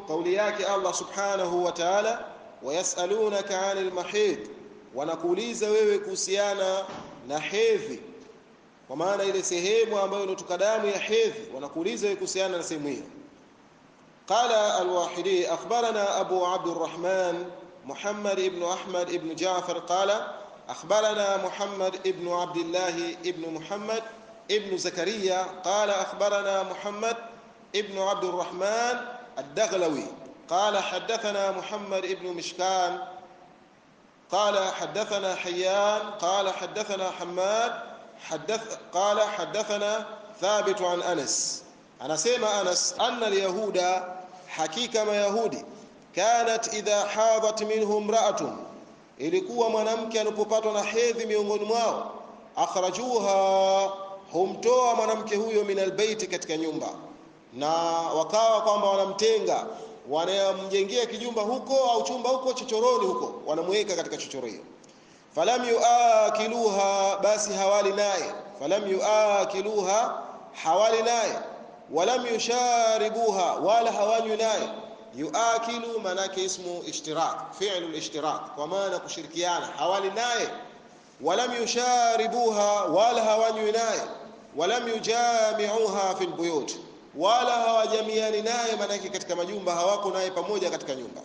kauli yake Allah subhanahu wa ta'ala wayasalunaka 'anil mahid wanakuuliza wewe kuhusiana na hedhi kwa maana ile sehemu ambayo inatoka damu ya hedhi wanakuuliza wewe kuhusiana na sehemu hiyo قال الواحدي أخبرنا أبو عبد الرحمن محمد بن أحمد بن جعفر قال أخبرنا محمد بن عبد الله بن محمد ابن زكريا قال أخبرنا محمد ابن عبد الرحمن الدغلوي قال حدثنا محمد بن مشكان قال حدثنا حيان قال حدثنا حماد حدث قال حدثنا ثابت عن أنس أنا سيما أنس أن اليهود حقيقة ما يهودي كانت إذا حاضت منهم امرأة ilikuwa mwanamke anapopatwa na hedhi miongoni mwao akhrajuha humtoa mwanamke huyo min albaiti katika nyumba na wakawa kwamba wanamtenga wanamjengea kijumba huko au chumba huko chochoroni huko wanamweka katika chochoro hiyo falam yuakiluha basi hawali naye falam yuakiluha hawali naye walam yusharibuha wala hawanywi naye yuakilu manake ismu ishtirak fi'lu al-ishtirak kwa maana kushirikiana hawali naye walam yusharibuha wala hawanywi naye walam yujami'uha fil buyut wala hawajamiani naye manake katika majumba hawako naye pamoja katika nyumba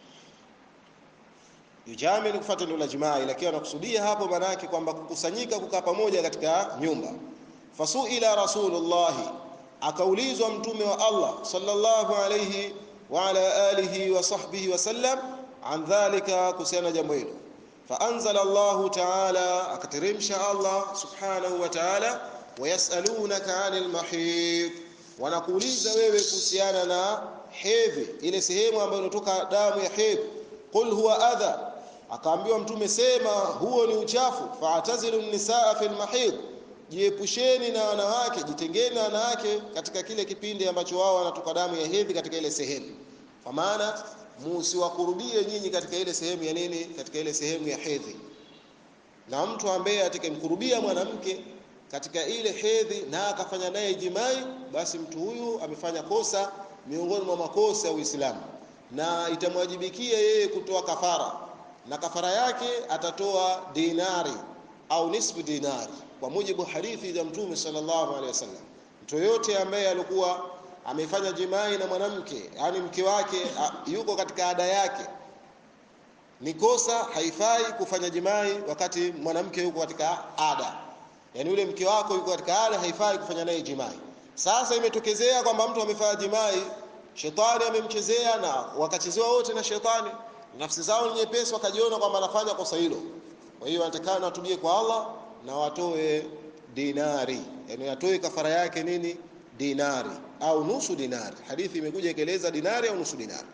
yujami ni kufuata ndio la jimaa lakini anakusudia hapo manake kwamba kukusanyika kukaa pamoja katika nyumba fasuila rasulullah akaulizwa mtume wa Allah sallallahu alayhi wa ala alihi wa sahbihi wa sallam an dhalika kuhusiana jambo hilo faanzala Allah ta'ala akateremsha Allah subhanahu wa ta'ala wayasalunaka 'anil mahid wanakuuliza wewe kuhusiana na hedhi ile sehemu ambayo inatoka damu ya hedhi qul huwa adha akaambiwa mtume sema huo ni uchafu fa'tazilu nisaa fil mahid jiepusheni na wanawake jitengeni na wanawake katika kile kipindi ambacho wao wanatoka damu ya hedhi katika ile sehemu kwa maana musiwakurubie nyinyi katika ile sehemu ya nini katika ile sehemu ya hedhi na mtu ambaye atakayemkurubia mwanamke katika ile hedhi na akafanya naye jimai basi mtu huyu amefanya kosa miongoni mwa makosa ya Uislamu na itamwajibikia yeye kutoa kafara na kafara yake atatoa dinari au nisfu dinari kwa mujibu hadithi za Mtume sallallahu alaihi wasallam mtu yote ambaye alikuwa amefanya jimai na mwanamke yani mke wake yuko katika ada yake ni kosa haifai kufanya jimai wakati mwanamke yuko katika ada yani yule mke wako yuko katika ada haifai kufanya naye jimai sasa imetokezea kwamba mtu amefanya jimai shetani amemchezea na wakachezewa wote na shetani nafsi zao ni nyepesi wakajiona kwamba anafanya kosa hilo kwa hiyo wanatakana watubie kwa Allah na watoe dinari yani watoe kafara yake nini dinari au nusu dinari hadithi imekuja ikieleza dinari au nusu dinari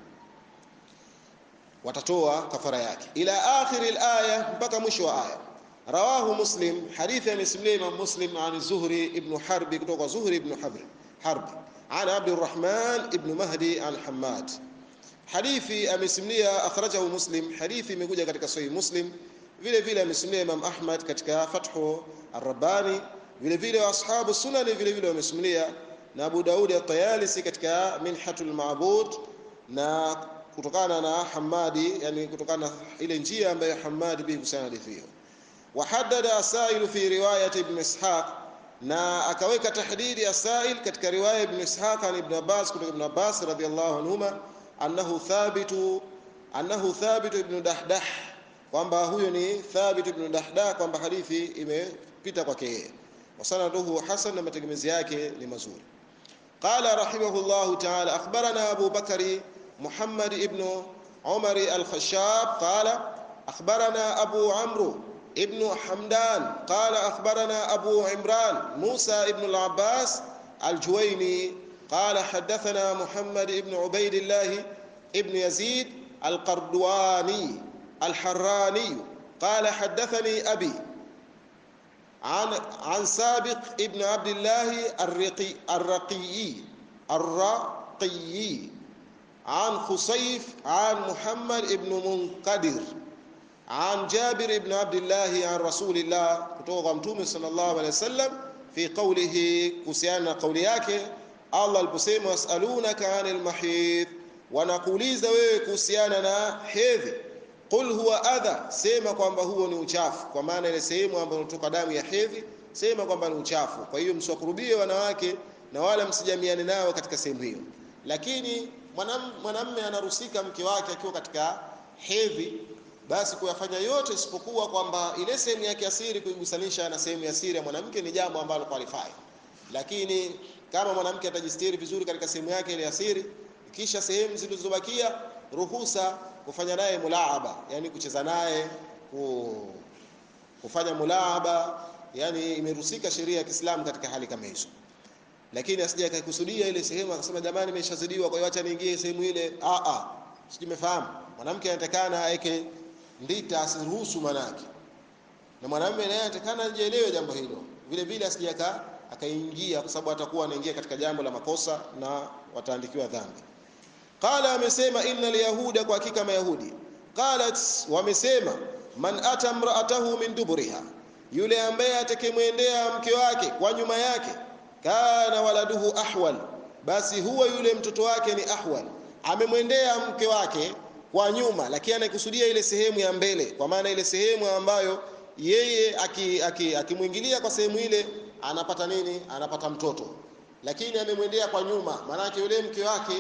watatoa kafara yake ila akhir alaya mpaka mwisho wa aya rawahu muslim hadithi amesimulia imam muslim an zuhri ibn harbi kutoka zuhri ibn harbi harbi عن عبد الرحمن ابن مهدي عن حماد hadithi amesimulia akhrajahu muslim hadithi imekuja katika sahih muslim vile vile amesimulia imam ahmad katika fathu ar-rabbani vile vile ashabu sunani vile vile wamesimulia na abu daudi at-tayalisi katika minhatul ma'bud na kutokana na hamadi yani kutokana na ile njia ambayo hamadi bi kusana hadithi hiyo wahaddada asailu fi riwayat ibn ishaq na akaweka tahdidi asail katika riwaya ibn ishaq an ibn abbas kutoka ibn abbas radhiyallahu anhuma annahu thabitu annahu thabit ibn dahdah kwamba huyo ni thabit ibn dahdah kwamba hadithi imepita kwake yeye wasanaduhu hasan na mategemezi yake ni mazuri qala rahimahullah ta'ala akhbarana abu bakari muhammad ibn umar al-khashab qala akhbarana abu amru ابن حمدان قال أخبرنا أبو عمران موسى ابن العباس الجويني قال حدثنا محمد ابن عبيد الله ابن يزيد القردواني الحراني قال حدثني أبي عن عن سابق ابن عبد الله الرقي الرقي الرقي عن خصيف عن محمد ابن منقدر عن جابر بن عبد الله عن رسول الله kutoka mtume sallallahu alaihi wasallam fi qawlihi kuhusiana na kauli yake Allah aliposema yasalunaka anil mahid wanakuuliza wewe kuhusiana na hedhi qul huwa adha sema kwamba huo ni uchafu kwa maana ile sehemu ambayo inatoka damu ya hedhi sema kwamba ni uchafu kwa hiyo msiwakurubie wanawake na wala msijamiane nao katika sehemu hiyo lakini mwanamme anaruhusika mke wake akiwa katika hedhi basi kuyafanya yote isipokuwa kwamba ile sehemu yake ya siri kuigusanisha na sehemu ya siri ya mwanamke ni jambo ambalo qualify lakini kama mwanamke atajistiri vizuri katika sehemu yake ile ya siri kisha sehemu zilizobakia ruhusa kufanya naye mulaaba yani kucheza naye kufanya mulaaba yani imeruhusika sheria ya Kiislamu katika hali kama hizo lakini asije akaikusudia ile sehemu akasema jamani nimeshazidiwa kwa hiyo acha niingie sehemu ile a a sijimefahamu mwanamke anatakana aweke ndita asiruhusu manake na mwanamume naye anatakana ajielewe jambo hilo vile vile asije akaingia kwa sababu atakuwa anaingia katika jambo la makosa na wataandikiwa dhambi qala amesema inna alyahuda kwa hakika mayahudi qalat wamesema man ata mraatahu min duburiha yule ambaye atakemwendea mke wake kwa nyuma yake kana waladuhu ahwal basi huwa yule mtoto wake ni ahwal amemwendea mke wake kwa nyuma lakini anaikusudia ile sehemu ya mbele kwa maana ile sehemu ambayo yeye akimwingilia aki, aki kwa sehemu ile anapata nini anapata mtoto lakini amemwendea kwa nyuma maanake yule mke wake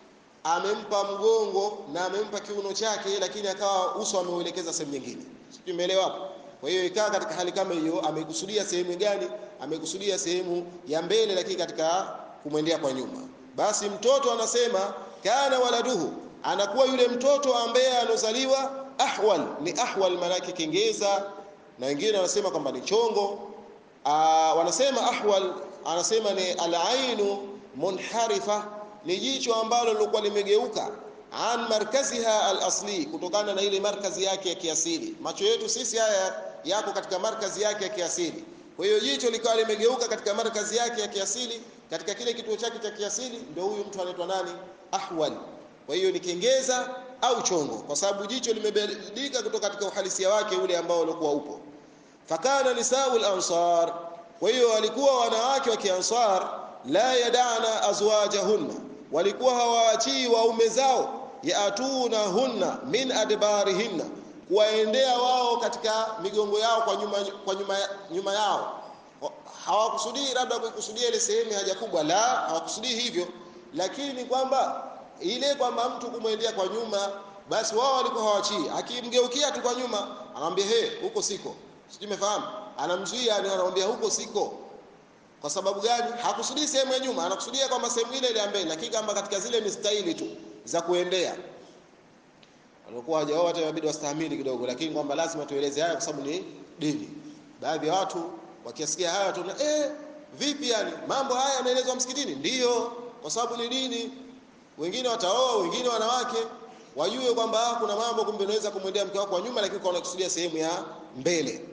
amempa mgongo na amempa kiuno chake lakini akawa uso ameuelekeza sehemu nyingine sijui umeelewa hapo kwa hiyo ikaa katika hali kama hiyo amekusudia sehemu gani amekusudia sehemu ya mbele lakini katika kumwendea kwa nyuma basi mtoto anasema kana waladuhu anakuwa yule mtoto ambaye anozaliwa ahwal ni ahwal manake kengeza na wengine wanasema kwamba ni chongo Aa, wanasema ahwal anasema ni alainu munharifa ni jicho ambalo lilikuwa limegeuka an markaziha alasli kutokana na ile markazi yake ya kiasili macho yetu sisi haya yako katika markazi yake ya kiasili kwa hiyo jicho likawa limegeuka katika markazi yake ya kiasili katika kile kituo chake cha kiasili ndio huyu mtu anaitwa nani ahwal kwa hiyo ni kengeza au chongo kwa sababu jicho limebadilika kutoka katika uhalisia wake ule ambao ulikuwa upo fakana nisau lansar kwa hiyo walikuwa wanawake wa kiansar la yadana azwajahunna walikuwa hawaachii waume zao yaatuna hunna min adbarihinna kuwaendea wao katika migongo yao kwa nyuma, kwa nyuma, nyuma yao hawakusudii labda kuikusudia ile sehemu ya haja kubwa la hawakusudii hivyo lakini kwamba ile kwamba mtu kumwendea kwa nyuma basi wao walikuwa hawachii akimgeukia tu kwa nyuma anamwambia he huko siko sijui umefahamu anamzuia anamwambia huko siko kwa sababu gani hakusudii sehemu ya nyuma anakusudia kwamba sehemu ile ile ya mbele lakini kama katika zile mistahili tu za kuendea walikuwa hawajaoa hata inabidi wastahimili kidogo lakini kwamba lazima tueleze haya kwa sababu ni dini baadhi ya watu wakiasikia haya tu eh vipi yani mambo haya yanaelezwa msikitini ndiyo kwa sababu ni dini wengine wataoa wengine wanawake wajue kwamba kuna mambo kumbe unaweza kumwendea mke wako kwa nyuma lakini kwa unakusudia sehemu ya mbele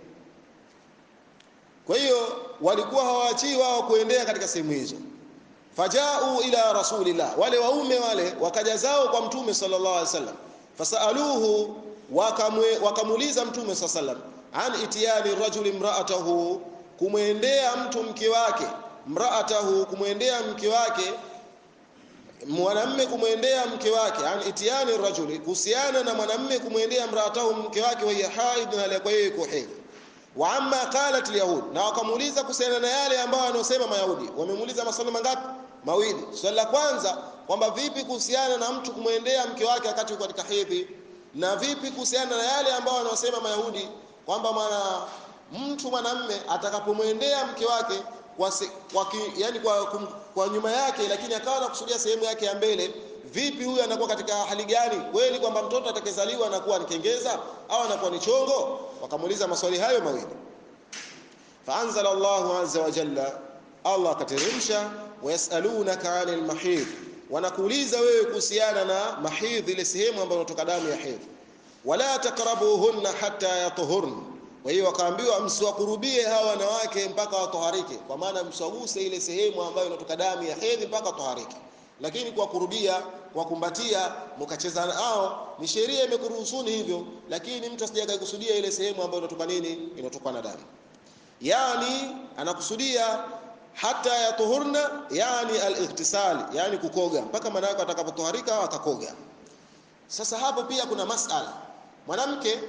kwa hiyo walikuwa hawaachii wao kuendea katika sehemu hizo fajau ila rasulillah wale waume wale wakaja zao kwa mtume sallallahu alaihi wasallam fasaluhu wakamuuliza mtume sallallahu alaihi wasallam an itiyani rajuli imraatahu kumwendea mtu mke wake mraatahu kumwendea mke wake mwanamme kumwendea mke wake an itiyani rajuli kuhusiana na mwanamme kumwendea mraatahu mke wake wa haid na alikuwa yeye yuko hedhi wa amma qalat alyahud na wakamuuliza kuhusiana na yale ambayo wanaosema mayahudi wamemuuliza maswali mangapi mawili swali la kwanza kwamba vipi kuhusiana na mtu kumwendea mke wake wakati yuko katika hedhi na vipi kuhusiana na yale ambayo wanaosema mayahudi kwamba mwana mtu mwanamme atakapomwendea mke wake kwa, se, kwa ki, yani kwa, kum, kwa nyuma yake lakini akawa anakusudia sehemu yake ya mbele vipi huyu anakuwa katika hali gani kweli kwamba mtoto atakayezaliwa anakuwa ni kengeza au anakuwa ni chongo wakamuuliza maswali hayo mawili faanzala Allahu azza wa jalla Allah akateremsha wayasalunaka anil mahid wanakuuliza wewe kuhusiana na mahidh ile sehemu ambayo inatoka damu ya hedhi wala takrabuhunna hatta yatuhurna kwa hiyo wakaambiwa msiwakurubie hawa wanawake mpaka watoharike kwa maana msiwaguse ile sehemu ambayo inatoka damu ya hedhi mpaka watoharike lakini kwa kurubia kwa kumbatia mkacheza nao ni sheria imekuruhusuni hivyo lakini mtu asije kusudia ile sehemu ambayo inatoka nini inatoka na damu yani anakusudia hata yatuhurna yani al-ightisal yani kukoga mpaka mwanamke atakapotoharika akakoga sasa hapo pia kuna masala mwanamke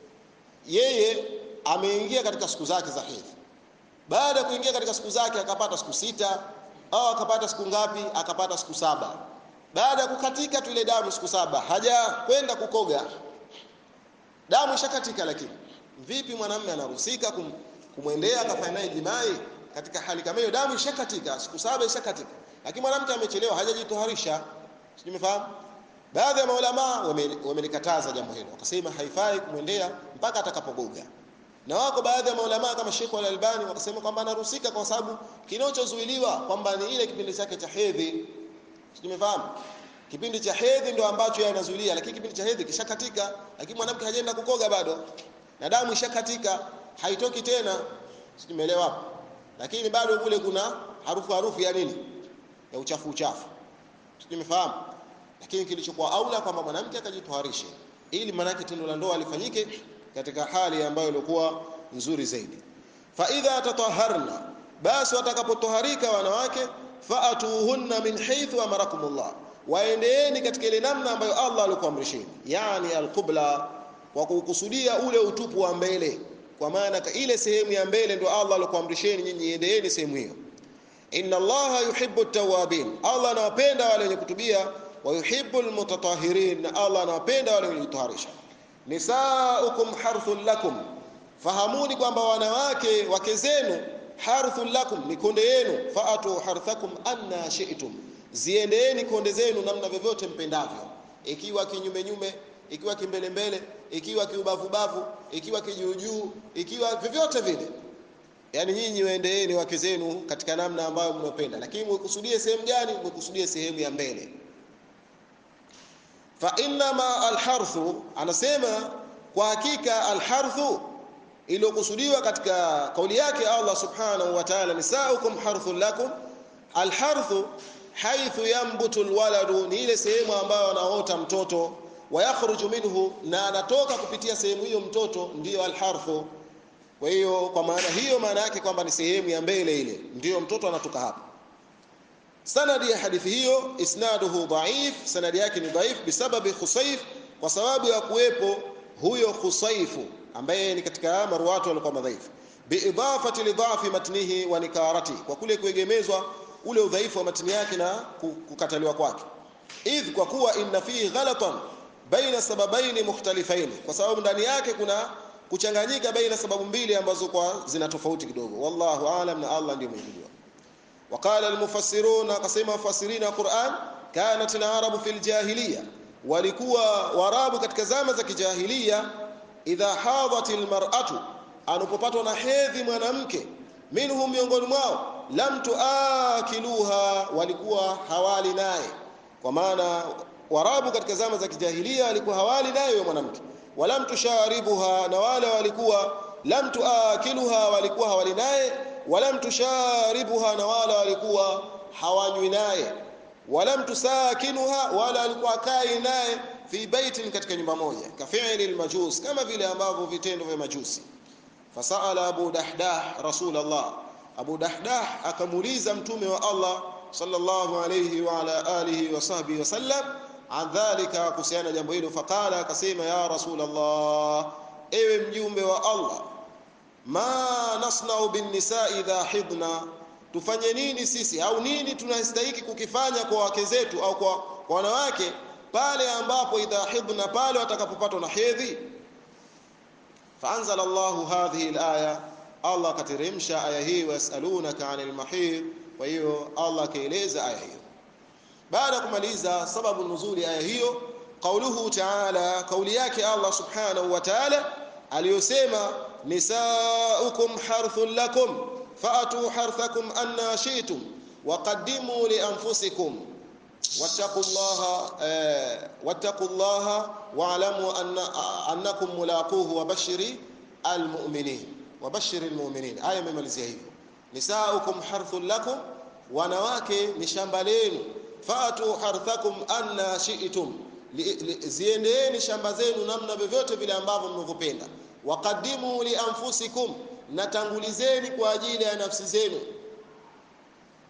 yeye ameingia katika siku zake za hedhi baada ya kuingia katika siku zake akapata siku sita au akapata siku ngapi akapata siku saba baada ya kukatika tu ile damu siku saba haja kwenda kukoga damu ishakatika lakini vipi mwanamume anaruhusika kum, kumwendea akafanya naye jimai katika hali kama hiyo damu ishakatika siku saba ishakatika lakini mwanamke amechelewa hajajitoharisha simefahamu baadhi ya maulama wamelikataza wame jambo hilo wakasema haifai kumwendea mpaka atakapogoga na wako baadhi ya maulama kama Sheikh Al-Albani wakasema kwamba anaruhusika kwa sababu kinachozuiliwa kwamba ni ile kipindi chake cha hedhi tumefahamu kipindi cha hedhi ndio ambacho yeye anazuilia lakini kipindi cha hedhi kishakatika lakini mwanamke hajaenda kukoga bado na damu ishakatika haitoki tena tumeelewa hapo lakini bado kule kuna harufu harufu ya nini ya uchafu uchafu tumefahamu lakini kilichokuwa aula kwamba mwanamke akajitoharishe ili manake tendo la ndoa lifanyike katika hali ambayo ilikuwa nzuri zaidi fa idha tataharna basi watakapotoharika wanawake faatuhunna min haythu amarakumullah waendeeni katika ile namna ambayo Allah alikuamrisheni yani alqibla kwa kukusudia ule utupu wa mbele kwa maana ile sehemu ya mbele ndio Allah alikuamrisheni nyinyi endeeni sehemu hiyo inna allaha yuhibbu at-tawwabin Allah anawapenda wale wenye kutubia wa yuhibbu al-mutatahhirin na Allah anawapenda wale wenye kujitaharisha nisaukum harthun lakum fahamuni kwamba wanawake wake zenu harthun lakum ni konde yenu faatu harthakum anna shi'tum ziendeeni konde zenu namna vyovyote mpendavyo ikiwa kinyume nyume ikiwa kimbele mbele ikiwa kiubavu bavu ikiwa kijuujuu ikiwa vyovyote vile yani nyinyi waendeeni wake zenu katika namna ambayo mnapenda lakini mwekusudie sehemu gani mwekusudie sehemu ya mbele fa innama alharthu anasema kwa hakika alharthu iliyokusudiwa katika kauli yake Allah subhanahu wa ta'ala nisaukum harthun lakum alharthu haithu yambutu alwaladu ni ile sehemu ambayo anaota mtoto wayakhruju minhu na anatoka kupitia sehemu hiyo mtoto ndiyo alharthu kwa hiyo kwa maana hiyo maana yake kwamba ni sehemu ya mbele ile ndiyo mtoto anatoka hapo sanadi ya hadithi hiyo isnaduhu dhaif sanadi yake ni dhaif bisababi khusayf kwa sababu ya kuwepo huyo khusayfu ambaye ni katika marwatu walikuwa madhaifu biidafati lidhafi matnihi wa nikarati kwa kule kuegemezwa ule udhaifu wa matni yake na kukataliwa kwake idh kwa kuwa inna fihi ghalatan baina sababaini mukhtalifaini kwa sababu ndani yake kuna kuchanganyika baina sababu mbili ambazo kwa zina tofauti kidogo wallahu aalam na Allah ndiye mwenye kujua وقال المفسرون قسم مفسرين القرآن كانت العرب في الجاهلية walikuwa warabu katika zama za kijahilia idha hadhat almar'atu anapopatwa na hedhi mwanamke minhum miongoni mwao lam tuakiluha walikuwa hawali naye kwa maana warabu katika zama za kijahilia walikuwa hawali naye huyo mwanamke walam tusharibuha na wale walikuwa lam tuakiluha walikuwa hawali naye walam tusharibuha na wala walikuwa hawanywi naye walam tusakinuha wala walikuwa kai naye fi baitin katika nyumba moja kafi'li almajus kama vile ambavyo vitendo vya majusi fasaala abu dahdah rasulullah abu dahdah akamuuliza mtume wa Allah sallallahu alayhi wa ala alihi wa sahbihi wasallam an dhalika kuhusiana jambo hilo faqala akasema ya rasulullah ewe mjumbe wa Allah ma nasnau bin nisa idha hidna tufanye nini sisi au nini tunastahiki kukifanya kwa wake zetu au kwa, kwa wanawake pale ambapo idha hidna pale watakapopatwa na hedhi faanzala Allahu hadhihi alaya Allah kateremsha aya hii wasalunaka anil mahid kwa hiyo Allah kaeleza aya hiyo baada kumaliza sababu nuzuli aya hiyo qauluhu ta'ala kauli yake Allah subhanahu wa ta'ala aliyosema nisaukum harthun lakum faatu harthakum anna shi'tum waqaddimu li anfusikum wattaqullaha wattaqullaha wa'lamu anna annakum mulaquhu wabashiri almu'minin wabashiri almu'minin aya imemalizia hivyo nisaukum harthun lakum wanawake ni shamba lenu faatu harthakum anna shi'tum ziendeeni shamba zenu namna vyovyote vile ambavyo mnavyopenda waqaddimu li anfusikum natangulizeni kwa ajili ya nafsi zenu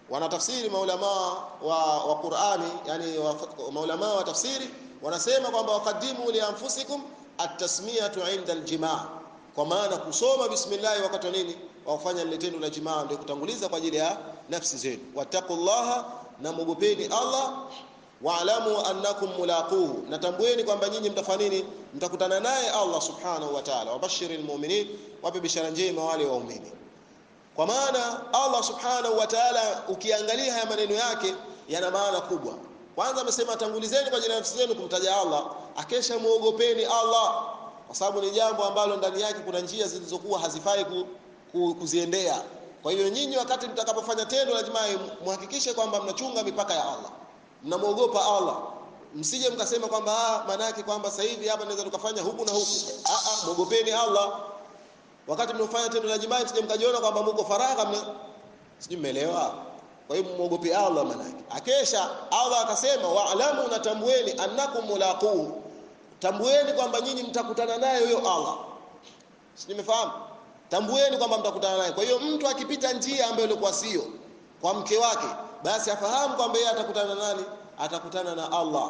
wanatafsiri maulama wa, wa Qur'ani yani wa, maulama wa tafsiri wanasema kwamba waqaddimu li anfusikum at-tasmiyatu 'inda al-jimaa kwa maana kusoma bismillah wakati wa nini wa kufanya lile tendo la jimaa ndio kutanguliza kwa ajili ya nafsi zenu wattaqullaha na mugopeni Allah waalamu annakum mulaquhu natambueni kwamba nyinyi mtafanya nini mtakutana naye Allah subhanahu wa ta'ala wabashiril mu'minin wape bishara njema wale waumini kwa maana Allah subhanahu wa ta'ala ukiangalia haya maneno yake yana maana kubwa kwanza amesema tangulizeni kwa ajili ya nafsi zenu kumtaja Allah akesha muogopeni Allah kwa sababu ni jambo ambalo ndani yake kuna njia zilizokuwa hazifai ku, ku, kuziendea kwa hiyo nyinyi wakati mtakapofanya tendo la jimaa muhakikishe kwamba mnachunga mipaka ya Allah mnamwogopa Allah msije mkasema kwamba ah maana yake kwamba sasa hivi hapa naweza tukafanya huku na huku ah ah muogopeni Allah wakati mnafanya tendo la jimaa msije mkajiona kwamba mko faragha mna sijui mmeelewa kwa hiyo muogope Allah maana yake akesha Allah akasema wa'lamu natambueni annakum mulaquhu tambueni kwamba nyinyi mtakutana naye huyo Allah si nimefahamu tambueni kwamba mtakutana naye kwa hiyo mtu akipita njia ambayo ilikuwa sio kwa mke wake basi afahamu kwamba yeye atakutana nani atakutana na Allah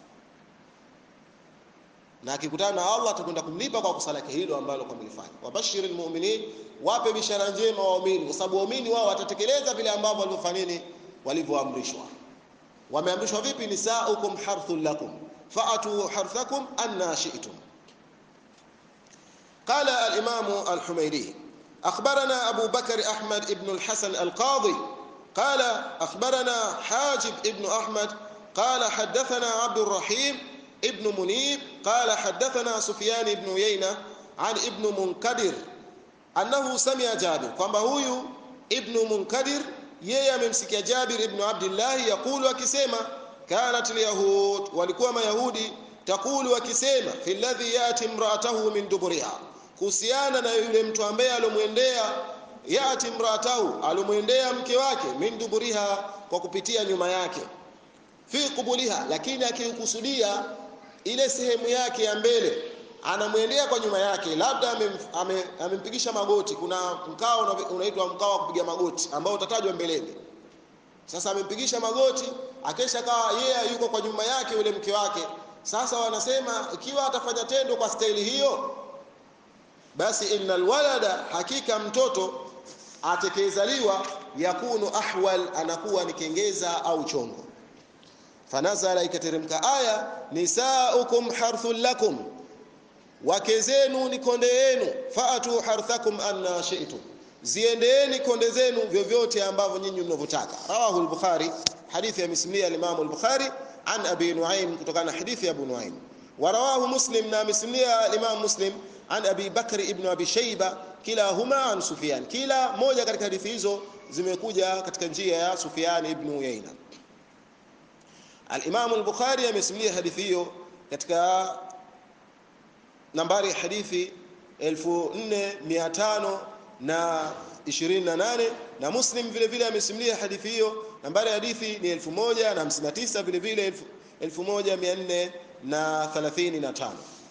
na akikutana na Allah atakwenda kumlipa kwa kosa lake hilo ambalo kwa mlifanya wabashiril mu'minin wape bishara njema waumini kwa sababu waumini wao watatekeleza vile ambavyo walivyofanya nini walivyoamrishwa wameamrishwa vipi nisaukum harthul lakum fa'atu harthakum anna shi'tum قال الإمام الحميدي أخبرنا أبو بكر أحمد بن الحسن القاضي قال أخبرنا حاجب ابن أحمد قال حدثنا عبد الرحيم ابن منيب قال حدثنا سفيان بن يينة عن ابن منكدر أنه سمع جابر kwamba huyu ibn munkadir yeye amemsikia Jabir ibn Abdullah yakulu akisema kanat alyahud walikuwa mayahudi takulu akisema fi alladhi yati imra'atahu min duburiha kuhusiana na yule mtu ambaye alomwendea yati imra'atahu alomwendea mke wake min duburiha kwa kupitia nyuma yake fi qubuliha lakini akikusudia ile sehemu yake ya mbele anamwendea kwa nyuma yake labda amempigisha ame, magoti kuna mkao unaitwa mkao wa kupiga magoti ambao utatajwa mbeleni sasa amempigisha magoti akesha kawa yeye yeah, yuko kwa nyuma yake yule mke wake sasa wanasema ikiwa atafanya tendo kwa staili hiyo basi innal walada hakika mtoto atekezaliwa yakunu ahwal anakuwa ni kengeza au chongo fanazala ikateremka aya nisaukum harthul lakum wake zenu ni konde yenu faatu harthakum anna shi'tum ziendeeni konde zenu vyovyote ambavyo nyinyi mnavyotaka rawahu al-bukhari hadithi ya mismia al-imam al-bukhari an abi nuaim kutokana na hadithi ya abu nuaim warawahu muslim na mismia al-imam muslim an abi bakr ibn abi shayba kilahuma an sufyan kila moja katika hadithi hizo zimekuja katika njia ya sufyan ibn uyayna al-imam al-bukhari amesimulia hadithi hiyo katika nambari ya hadithi 4528 na Muslim vile vile amesimulia hadithi hiyo nambari ya hadithi ni 1059 vile vile 1435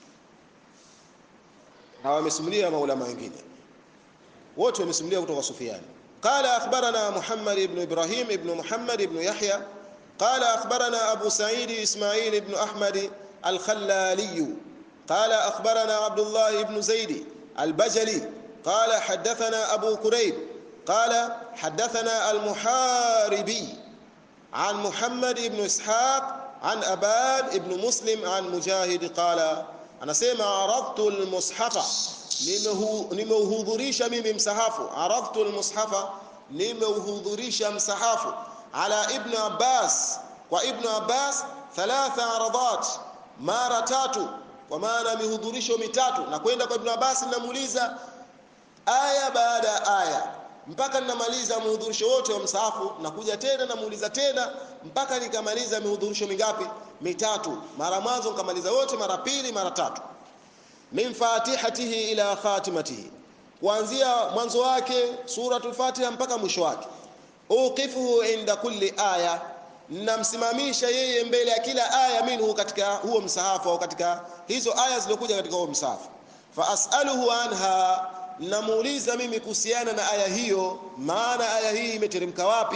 na wamesimulia maulama wengine wote wamesimulia kutoka Sufyan قال أخبرنا محمد بن إبراهيم بن محمد بن يحيى قال أخبرنا أبو سعيد إسماعيل بن أحمد الخلالي قال أخبرنا عبد الله بن زيد البجلي قال حدثنا أبو كريب قال حدثنا المحاربي عن محمد بن إسحاق عن أباد بن مسلم عن مجاهد قال أنا سيما عرضت المصحف nimeuhudhurisha mimi msahafu aradhtu almushafa nimeuhudhurisha msahafu ala ibn abbas kwa ibn abbas thalatha aradat mara tatu kwa maana mihudhurisho mitatu na kwenda kwa ibn abbas ninamuuliza aya baada ya aya mpaka ninamaliza muhudhurisho wote wa msahafu nakuja tena namuuliza tena mpaka nikamaliza mihudhurisho mingapi mitatu mara mwanzo nikamaliza wote mara pili mara tatu min fatihatihi ila khatimatihi kuanzia mwanzo wake suratul fatiha mpaka mwisho wake uqifuhu inda kulli aya namsimamisha yeye mbele ya kila aya minhu katika huo msahafu au katika hizo aya zilizokuja katika huo msahafu fa as'aluhu anha namuuliza mimi kuhusiana na aya hiyo maana aya hii imeteremka wapi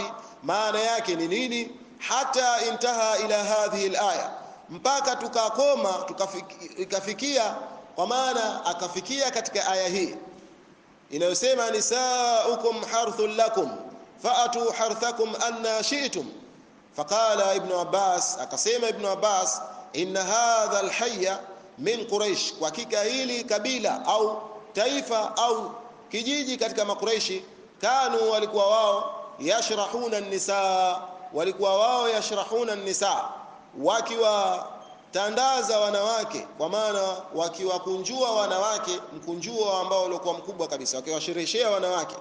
maana yake ni nini hata intaha ila hadhihi alaya mpaka tukakoma tukafikia kwa maana akafikia katika aya hii inayosema nisaukum harthun lakum faatu harthakum anna shi'tum faqala ibn abbas akasema ibn abbas inna hadha alhayya min quraish kwa hakika hili kabila au taifa au kijiji katika makureishi kanu walikuwa wao yashrahuna nisaa walikuwa wao yashrahuna nisaa wakiwatandaza wanawake kwa maana wakiwakunjua wanawake mkunjuo ambao ulikuwa mkubwa kabisa wakiwashirishia wanawake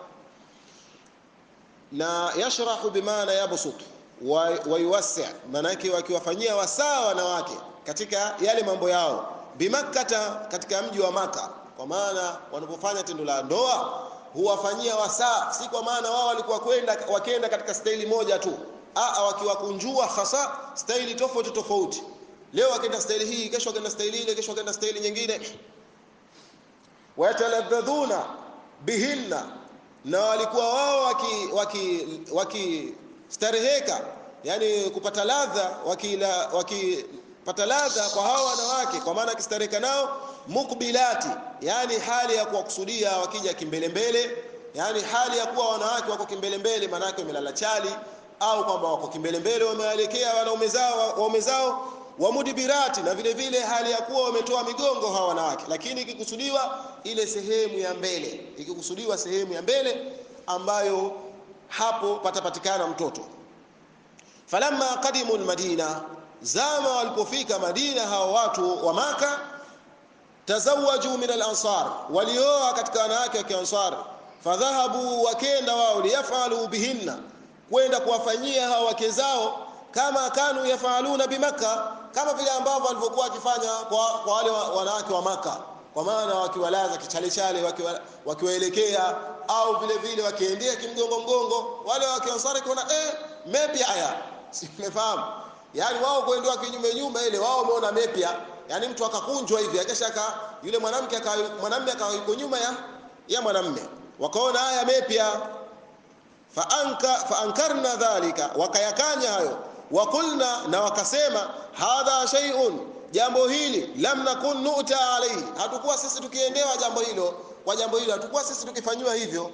na yashrahu bimaana yabsut wa, wa yuwassi maana yake wakiwafanyia wasaa wanawake katika yale mambo yao bimakkata katika mji wa maka kwa maana wanapofanya tendo la ndoa huwafanyia wasaa si kwa maana wao walikuwa kwenda wakenda katika staili moja tu a wakiwakunjua hasa staili tofauti tofauti leo wakenda staili hii kesho wakenda staili ile kesho wakenda staili nyingine wayatalabadhuna bihinna na walikuwa wao waki waki wakistareheka yani kupata ladha wakila wakipata ladha kwa hao wanawake kwa maana akistareheka nao mukbilati yani hali ya kuwakusudia wakija kimbelembele yani hali ya kuwa wanawake wako kimbelembele maana yake wamelala chali au kwamba wako kimbelembele wameelekea wanaume zao waume zao wa mudibirati na vile vile hali ya kuwa wametoa migongo hawa wanawake lakini ikikusudiwa ile sehemu ya mbele ikikusudiwa sehemu ya mbele ambayo hapo patapatikana mtoto falamma qadimu almadina zama walipofika madina hawa watu wa maka tazawaju min alansar walioa katika wanawake wa kiansar fadhahabu wakenda wao liyafalu bihinna kwenda kuwafanyia hawa wake zao kama kanu yafaluna bimakka kama vile ambavyo walivyokuwa wakifanya kwa, kwa wale wanawake wa maka kwa maana wakiwalaza kichale wakiwa, wakiwaelekea au vile vile wakiendea kimgongo mgongo wale wakiansari kuona eh mepya haya simefahamu yani wao kuendewa kinyume nyume ile wao wameona mepya yani mtu akakunjwa hivi akisha ka yule mwanamke mwanamume akawa yuko nyuma ya ya mwanamume wakaona haya mepya faanka faankarna dhalika wakayakanya hayo wakulna na wakasema hadha shay'un jambo hili lam nakun nu'ta alayhi hatukuwa sisi tukiendewa jambo hilo kwa jambo hilo hatukuwa sisi tukifanywa hivyo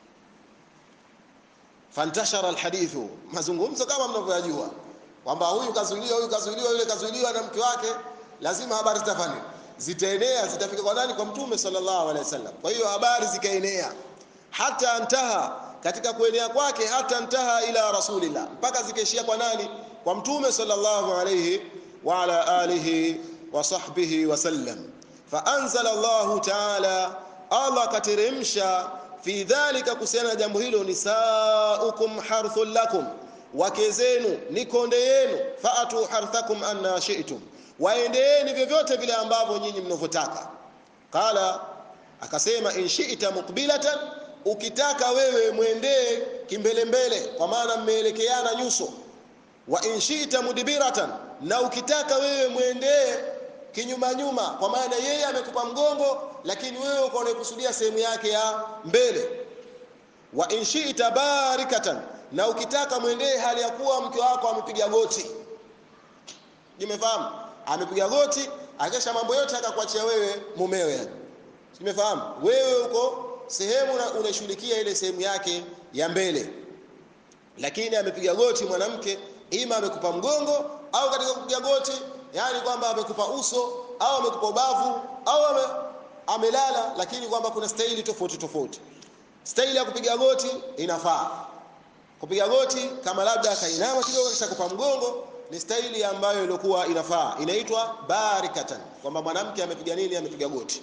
fantashara alhadithu mazungumzo kama mnavyojua kwamba huyu kazuiliwa huyu kazuiliwa yule kazuiliwa na mke wake lazima habari zitafanya zitaenea zitafika kwa nani kwa mtume sallallahu alaihi wasallam kwa hiyo habari zikaenea hata antaha katika kuenea kwake hata ntaha ila rasulillah mpaka zikaishia kwa nani kwa mtume sallallahu alayhi wa ala alihi wa sahbihi wasallam faanzala Allahu taala Allah kateremsha fi dhalika kuhusiana na jambo hilo nisaukum harthul lakum wake zenu ni konde yenu faatu harthakum anna shi'tum waendeeni vyovyote vile ambavyo nyinyi mnavyotaka qala akasema in shi'ta muqbilatan ukitaka wewe mwendee kimbelembele kwa maana mmeelekeana nyuso wa inshita mudibiratan na ukitaka wewe mwendee kinyuma nyuma kwa maana yeye amekupa mgongo lakini wewe uko unakusudia sehemu yake ya mbele wa inshita barikatan na ukitaka mwendee hali ya kuwa mke wako amepiga goti nimefahamu amepiga goti akesha mambo yote akakuachia wewe mumewe yani nimefahamu wewe uko sehemu unashughulikia ile sehemu yake ya mbele lakini amepiga goti mwanamke ima amekupa mgongo au katika kupiga goti yani kwamba amekupa uso au amekupa ubavu au ame, amelala lakini kwamba kuna staili tofauti tofauti staili ya kupiga goti inafaa kupiga goti kama labda akainama kidogo kisha kupa mgongo ni staili ambayo ilikuwa inafaa inaitwa barikatan kwamba mwanamke amepiga nini amepiga goti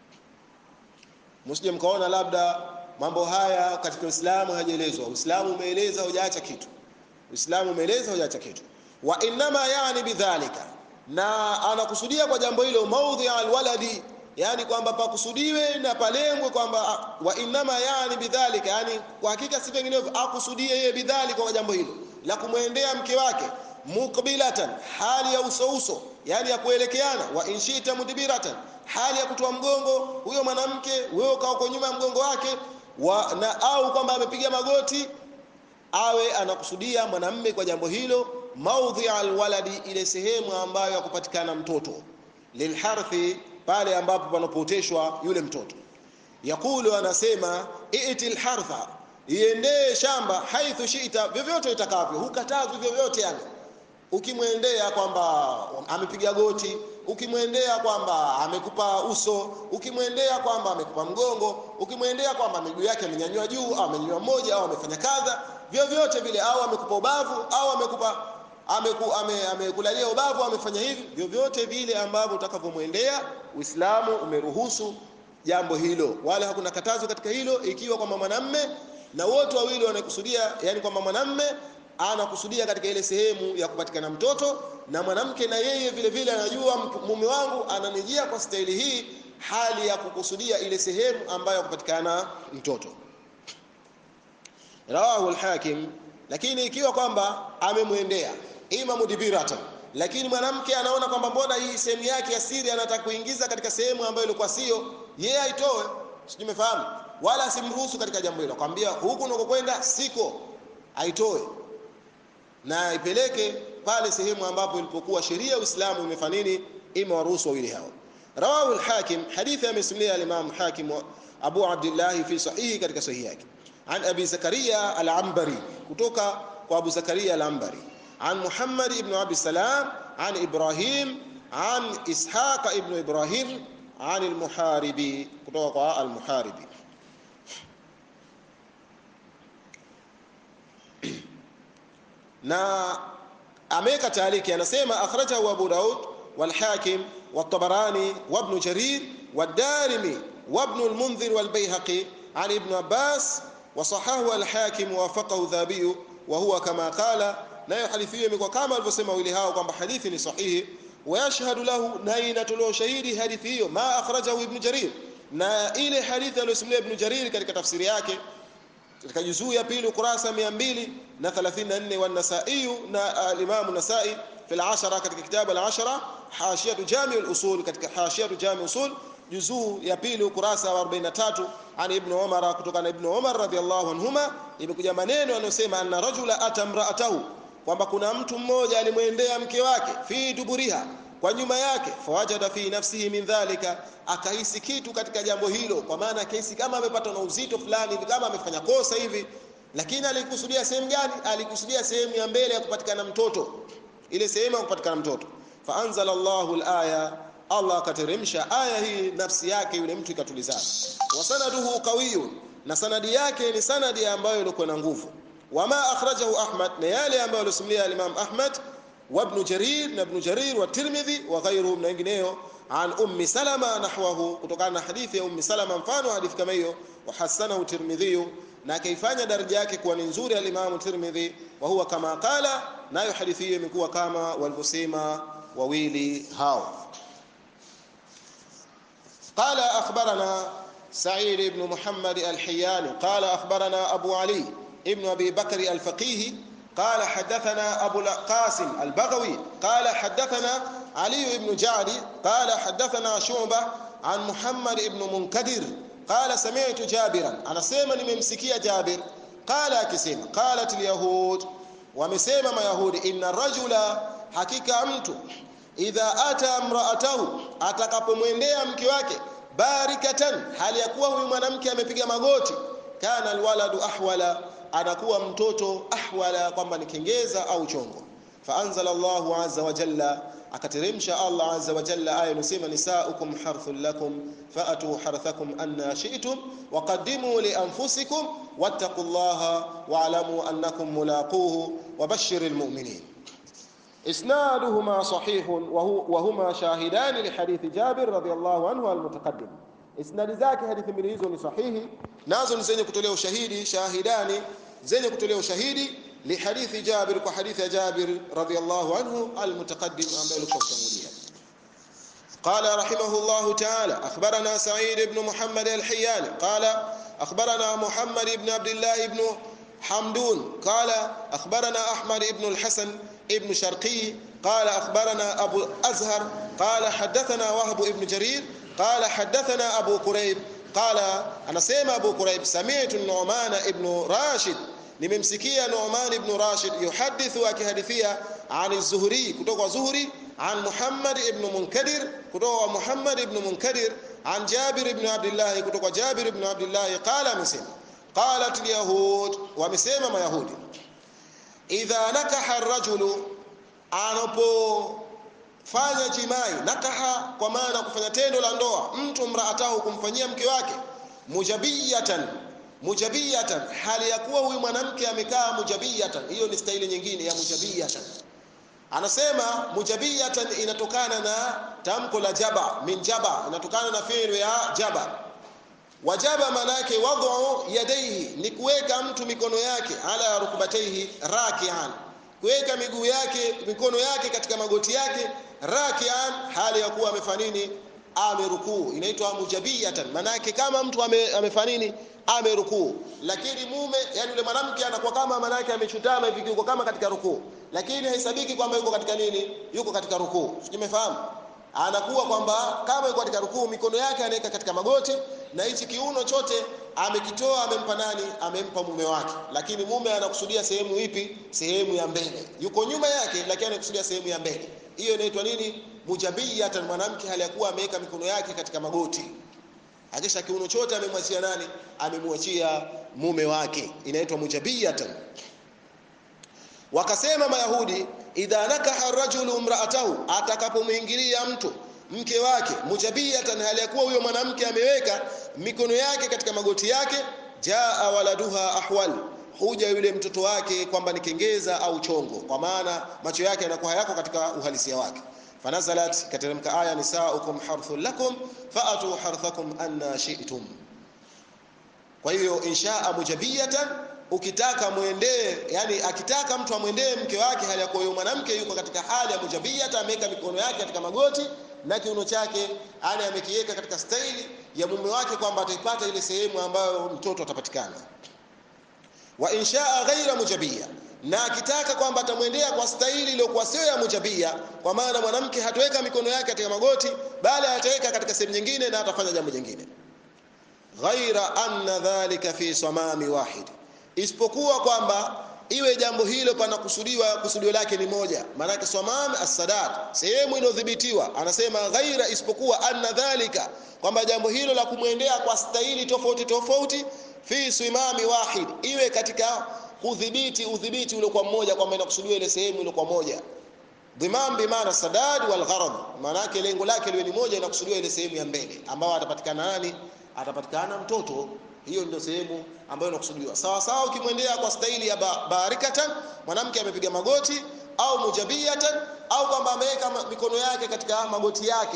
msije mkaona labda mambo haya katika Uislamu hajaelezwa. Uislamu umeeleza hujaacha kitu. Uislamu umeeleza hujaacha kitu. Wa innama yani bidhalika, na anakusudia kwa jambo hilo maudhi alwaladi, yani kwamba pakusudiwe na palengwe kwamba wa innama yani bidhalika, yani kwa hakika si vinginevyo, akusudie yeye bidhalika kwa jambo hilo la kumwendea mke wake mukbilatan, hali ya uso uso, yani ya kuelekeana, wa inshita mudbiratan hali ya kutoa mgongo huyo mwanamke wewe ukaa uko nyuma ya mgongo wake wa, na au kwamba amepiga magoti awe anakusudia mwanamme kwa jambo hilo maudhi alwaladi ile sehemu ambayo yakupatikana mtoto lilharthi pale ambapo panapooteshwa yule mtoto yakulu anasema iti lhartha iendee shamba haithu shita vyovyote itakavyo hukatazwi vyovyote yani ukimwendea kwamba amepiga goti ukimwendea kwamba amekupa uso ukimwendea kwamba amekupa mgongo ukimwendea kwamba miguu yake amenyanyua juu au amenyanyua moja au amefanya kadha vyovyote vile au amekupa ubavu au amekupa ameku, ame, amekulalia ubavu amefanya hivi vyovyote vile ambavyo utakavyomwendea uislamu umeruhusu jambo hilo wala hakuna katazo katika hilo ikiwa kwamba mwanamme na wote wawili wanakusudia yani kwamba mwanamme anakusudia katika ile sehemu ya kupatikana mtoto na mwanamke na yeye vile vile anajua mume wangu ananijia kwa staili hii hali ya kukusudia ile sehemu ambayo ya kupatikana mtoto rawahu al-hakim lakini ikiwa kwamba amemwendea ima mudibiratan lakini mwanamke anaona kwamba mbona hii sehemu yake ya siri anataka kuingiza katika sehemu ambayo ilikuwa sio yeye aitoe sijui umefahamu wala asimruhusu katika jambo hilo akwambia huku unakokwenda siko aitoe na ipeleke pale sehemu ambapo ilipokuwa sheria ya Uislamu imefanya nini imewaruhusu wawili hao rawahu al-hakim hadithi amesimulia al-imam hakim abu abdullah fi sahihi katika sahihi yake an abi zakaria al-ambari kutoka kwa abu zakaria al-ambari عن محمد بن عبد السلام عن إبراهيم عن إسحاق ابن إبراهيم عن المحاربي كتوقع المحاربي na ameweka taaliki anasema akhrajahu Abu Daud والحاكم والطبراني وابن جرير والدارمي وابن المنذر والبيهقي عن ابن عباس وصححه الحاكم ووافقه ذهبي وهو كما قال nayo hadithi hiyo imekuwa kama alivyosema wili hao kwamba hadithi ni sahihi wayashhadu lahu na inatolewa shahidi hadithi hiyo ma akhrajahu ibn jarir na ile hadithi aliyosimulia ibn jarir katika tafsiri yake katika juzuu ya pili ukurasa 234 wa nasai na al-imam nasai fi al-ashara katika kitabu al-ashara hashiyatu jami al-usul katika hashiyatu jami usul juzuu ya pili ukurasa wa 43 an ibn umar kutoka na ibn umar radhiyallahu anhuma imekuja maneno yanayosema anna rajula atamra'atahu kwamba kuna mtu mmoja alimwendea mke wake fi duburiha kwa nyuma yake fawajada fi nafsihi min dhalika akahisi kitu katika jambo hilo kwa maana akahisi kama amepata na uzito fulani kama amefanya kosa hivi lakini alikusudia sehemu gani alikusudia sehemu ya mbele ya kupatikana mtoto ile sehemu ya kupatikana mtoto fa anzala Allahu al-aya Allah akateremsha aya hii nafsi yake yule mtu ikatulizana wa sanaduhu qawiyun na sanadi yake ni sanadi ambayo ilikuwa na nguvu wama akhrajahu Ahmad na yale ambayo alisimulia al-Imam Ahmad wa Ibn Jarir na Ibn Jarir wa Tirmidhi wa ghayruhum na wengineo an Ummi Salama nahwahu kutokana na hadithi ya Ummi Salama mfano hadithi kama hiyo wa hasanahu Tirmidhi na akaifanya daraja yake kuwa ni nzuri al-Imam Tirmidhi wa huwa kama qala nayo hadithi hiyo imekuwa kama walivyosema wawili hao قال أخبرنا سعيد بن محمد الحياني قال أخبرنا أبو علي ابن أبي بكر الفقيه قال حدثنا أبو القاسم البغوي قال حدثنا علي بن جعد قال حدثنا شعبة عن محمد بن منكدر قال سمعت جابرا أنا سيما نمسكي جابر قال كسيما قالت اليهود ومسيما ما يهود إن الرجل حقيقة أمت idha ata mraatahu atakapomwendea mke wake barikatan hali ya kuwa huyu mwanamke amepiga magoti kana alwaladu ahwala anakuwa mtoto ahwala kwamba ni kengeza au chongo faanzala Allahu azza wa jalla akateremsha Allah azza wa jalla aya inasema nisaukum harthun lakum faatu harthakum anna shi'tum waqaddimu li anfusikum wattaqullaha wa'lamu annakum mulaquhu wabashshiril mu'minin إسنادهما صحيح وهو وهما شاهدان لحديث جابر رضي الله عنه المتقدم إسناد zake hadithi mbili hizo ni sahihi nazo ni zenye kutolea ushahidi shahidani zenye kutolea ushahidi lihadithi Jabir kwa hadithi ya Jabir radhiyallahu anhu almutaqaddim ambaye alikuwa kutangulia قال رحمه الله تعالى أخبرنا سعيد بن محمد الحياني قال أخبرنا محمد بن عبد الله بن حمدون قال أخبرنا أحمد بن الحسن ابن شرقي قال أخبرنا أبو أزهر قال حدثنا وهب ابن جرير قال حدثنا أبو كريب قال أنا سيما أبو كريب سمعت النعمان ابن راشد nimemsikia Nu'man ibn Rashid yuhadithu akihadithia an az-Zuhri kutoka Zuhri an Muhammad ibn Munkadir kutoka Muhammad ibn Munkadir an Jabir ibn Abdullah kutoka Jabir ibn Abdullah qala amesema qalat al-yahud wamesema mayahudi idha nakaha ar-rajulu anapofanya jimai nakaha kwa maana kufanya tendo la ndoa mtu mraatahu kumfanyia mke wake mujabiyatan mujabiyatan hali ya kuwa huyu mwanamke amekaa mujabiyatan hiyo ni staili nyingine ya mujabiyatan anasema mujabiyatan inatokana na tamko la jaba min jaba inatokana na fi'lu ya jaba wajaba manake wad'u yadayhi ni kuweka mtu mikono yake ala rukbatayhi raki'an kuweka miguu yake mikono yake katika magoti yake raki'an hali ya kuwa amefanya nini amerukuu inaitwa mujabiyatan manake kama mtu ame, amefanya nini amerukuu lakini mume yani yule mwanamke anakuwa kama manake amechutama hivi yuko kama katika rukuu lakini haisabiki kwamba yuko katika nini yuko katika rukuu simefahamu anakuwa kwamba kama yuko katika rukuu mikono yake anaweka katika magoti na hichi kiuno chote amekitoa amempa nani amempa mume wake lakini mume anakusudia sehemu ipi sehemu ya mbele yuko nyuma yake lakini anakusudia sehemu ya mbele hiyo inaitwa nini mujabiyatan mwanamke hali ya kuwa ameweka mikono yake katika magoti akisha kiuno chote amemwachia nani amemwachia mume wake inaitwa mujabiyatan wakasema mayahudi idha nakaha rajulu imra'atahu atakapomuingilia mtu mke wake mujabiyatan hali ya kuwa huyo mwanamke ameweka mikono yake katika magoti yake jaa waladuha ahwal huja yule mtoto wake kwamba ni kengeza au chongo kwa maana macho yake yanakuwa hayako katika uhalisia wake fanazalat kateremka aya nisaukum harthun lakum faatu harthakum anna shi'tum kwa hiyo inshaa mujabiyatan ukitaka muendee yani akitaka mtu amwendee mke wake hali ya kuwa huyo mwanamke yuko katika hali ya mujabiyata ameweka mikono yake katika magoti na kiuno chake yani amekiweka katika staili ya mume wake kwamba ataipata ile sehemu ambayo mtoto atapatikana wa inshaa ghaira mujabia na akitaka kwamba atamwendea kwa staili iliyokuwa sio ya mujabia kwa maana mwanamke hataweka mikono yake katika magoti bali ataweka katika sehemu nyingine na atafanya jambo jingine ghaira anna dhalika fi samami wahid isipokuwa kwamba iwe jambo hilo panakusudiwa kusudio lake ni moja maanake samam as-sadad sehemu inodhibitiwa anasema ghaira isipokuwa anna dhalika kwamba jambo hilo la kumwendea kwa staili tofauti tofauti fi simami wahid iwe katika kudhibiti udhibiti ule kwa mmoja kwamba inakusudiwa ile sehemu ile kwa moja dhimam bi maana sadad wal gharad maanake lengo lake liwe ni moja inakusudiwa ile sehemu ya mbele ambao atapatikana nani atapatikana mtoto hiyo ndio sehemu ambayo inakusudiwa sawa sawa ukimwendea kwa staili ya ba barikatan mwanamke amepiga magoti au mujabiyatan au kwamba ameweka mikono yake katika magoti yake